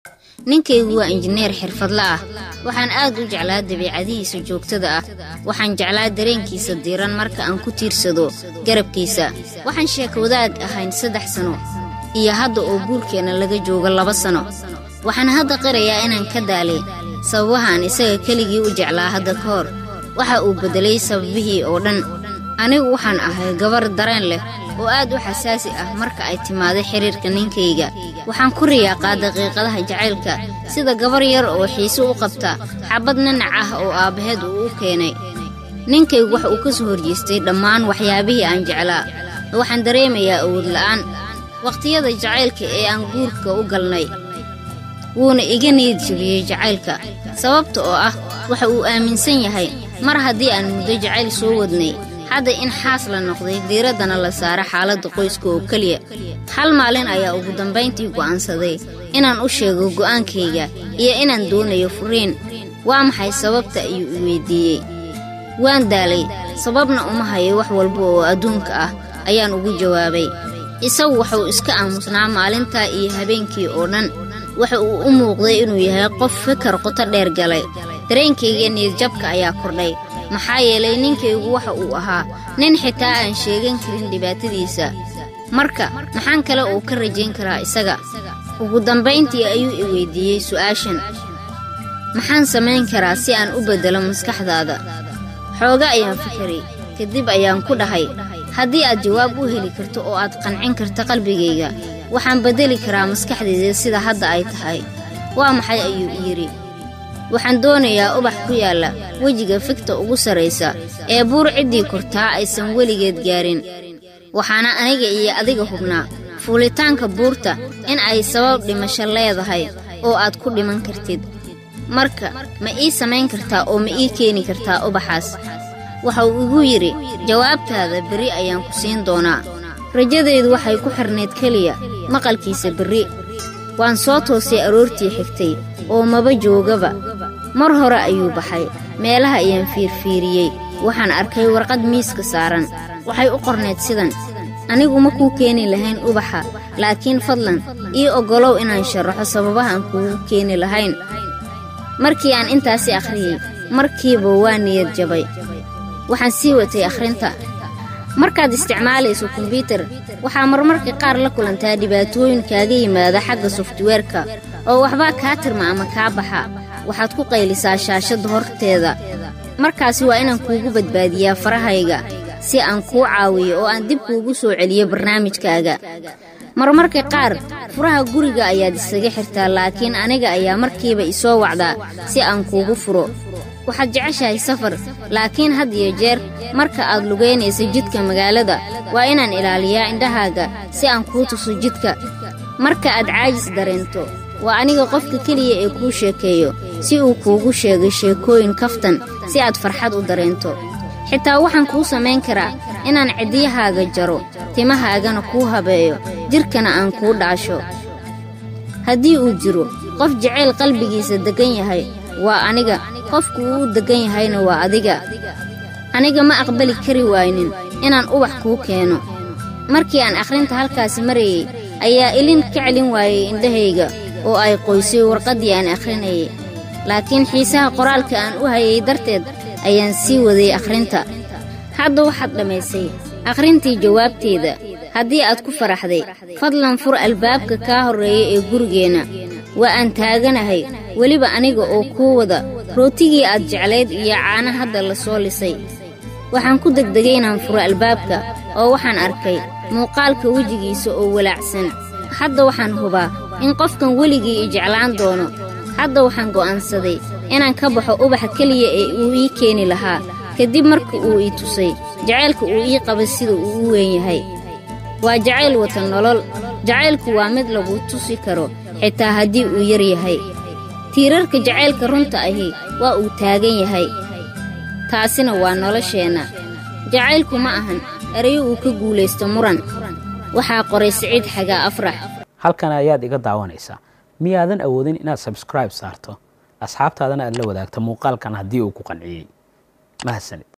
ninkaygu waa injineer xirfadla ah waxaan aad u jeclaa dabiicadihiisa joogtada ah waxaan jeclaa dareenkiisa diiran marka aan ku tiirsado garabkiisa waxaan sheekawadaad ahayn saddex sano iyo hadda oo guurkeenna laga joogo laba sano waxaan hadda qirayaa inaan ka daalay sababahaan isaga keligii u jeclaa hadda ka hor waxa uu beddelay sababihii oo dhan anigu waxaan ahay gabar dareen leh oo aad u xasaasi ah marka ay timaaday xidhiirka ninkayga waxaan ku riyaaqaa daqiiqadaha jacaylka sida gabar yar oo xiise u qabta xabbad nanac ah oo aabbaheed uu u keenay ninkaygu wax uu ka soo horjeestay dhammaan waxyaabihii aan jeclaa waxaan dareemayaa awood la'aan wakhtiyada jacaylka ee aan guurka u galnay wuuna iga niyad jebiyey jacaylka sababta oo ah waxa uu aaminsan yahay mar haddii aan muddo jacayl soo wadnay hadda in xaas la noqday diiraddana la saara xaaladda qoyska oo keliya hal maalin ayaa ugu dambayntii go'aansaday inaan u sheego go'aankayga iyo inaan doonayo furiin waa maxay sababta ayuu i weyddiiyey waan daalay sababna uma hayo wax walba oo adduunka ah ayaan ugu jawaabay isagu wuxuu iska aamusnaa maalintaa iyo habeenkii oo dhan waxa uu u muuqday inuu yahay qof fikar qoto dheer galay dareenkayga niyadjabka ayaa kordhay maxaa yeelay ninkaygu waxa uu ahaa nin xitaa aan sheegan karin dhibaatadiisa marka maxaan kale uu ka rajayn karaa isaga ugu dambayntii ayuu i weyddiiyey su'aashan maxaan samayn karaa si aan u beddelo maskaxdaada xooga ayaan fikiray kadib ayaan ku dhahay haddii aad jawaab u heli karto oo aad qancin karta qalbigayga waxaan beddeli karaa maskaxdayda sida hadda ay tahay waa maxay ayuu yidhi waxaan doonayaa ubax ku yaalla wejiga figta ugu sarraysa ee buur ciddii kortaa aysan weligeed gaarin waxaana aniga iyo adiga hubnaa fuulitaanka buurta in ay sabab dhimasho leedahay oo aad ku dhiman kartid marka ma ii samayn kartaa oo ma ii keeni kartaa ubaxaas waxa uu igu yidhi jawaabtaada berri ayaan ku siin doonaa rajadaydu waxay ku xirnayd keliya maqalkiisa berri waan soo toosay aroortii xigtay oo maba joogaba mar hore ayuu baxay meelaha ayaan fiirfiiriyey waxaan arkay warqad miiska saaran waxay u qornayd sidan anigu ma kuu keeni lahayn ubaxa laakiin fadlan ii oggolow inaan sharaxo sababahaan kuugu keeni lahayn markii aan intaasi akhriyey markiiba waa niyad jabay waxaan sii watay akhrinta markaad isticmaalayso kombyutar waxaa marmarka qaar la kulantaa dhibaatooyin kaaga yimaada xagga softweerka oo waxbaa kaa tirma ama kaa baxa waxaad ku qaylisaa shaashadda horteeda markaasi waa inaan kuugu badbaadiyaa farahayga si aan kuu caawiyo oo aan dib kuugu soo celiyo barnaamijkaaga marmarka qaar furaha guriga ayaad isaga xirtaa laakiin aniga ayaa markiiba isoo wacdaa si aan kuugu furo waxaad jeceshahay safar laakiin had iyo jeer marka aad lugaynaysa jidka magaalada waa inaan ilaaliyaa indhahaaga si aan kuu tuso jidka marka aad caajis dareento waa aniga qofka keliya ee kuu sheekeeyo si uu kuugu sheegay sheekooyin kaftan si aad farxad u dareento xitaa waxaan kuu samayn karaa inaan ciddiyahaaga jaro timahaagana kuu habeeyo jidhkana aan kuu dhaasho haddii uu jiro qof jacayl qalbigiisa deggan yahay waa aniga qofku uu deggan yahayna waa adiga aniga ma aqbali kari waaynin inaan ubax kuu keeno markii aan akhrinta halkaasi marayey ayaa ilin ka celin waayey indhahayga oo ay qoysay warqaddii aan akhrinayay laakiin xiisaha qoraalka aan u hayay darteed ayaan sii waday akhrinta hadda waxaad dhammaysay akhrintii jawaabteeda haddii aad ku faraxday fadlan fur albaabka kaa horreeya ee gurigeenna waa aan taaganahay weliba aniga oo kuu wada rootigii aad jeclayd iyo caana hadda la soo lisay waxaan ku degdegay inaan furo albaabka oo waxaan arkay muuqaalka wejigiisa oo walaacsan hadda waxaan hubaa in qofkan weligii i jeclaan doono hadda waxaan go'aansaday inaan ka baxo ubaxa keliya ee uu ii keeni lahaa kadib marka uu ii tusay jacaylka uu ii qabay sida uu u weyn yahay waa jacayl wata nolol jacaylku waa mid lagu tusi karo xitaa haddii uu yar yahay tiirarka jacaylka runta ahi waa uu taagan yahay taasina waa nolosheenna jacaylku ma ahan erayo uu ka guulaysto muran waxaa qoray siciid xagaa afrax halkan ayaad iga daawanaysaa miyaadan awoodin inaad sabskribe saarto asxaabtaadana aad la wadaagto muuqaalkan haddii uu ku qanciyey mahadsanid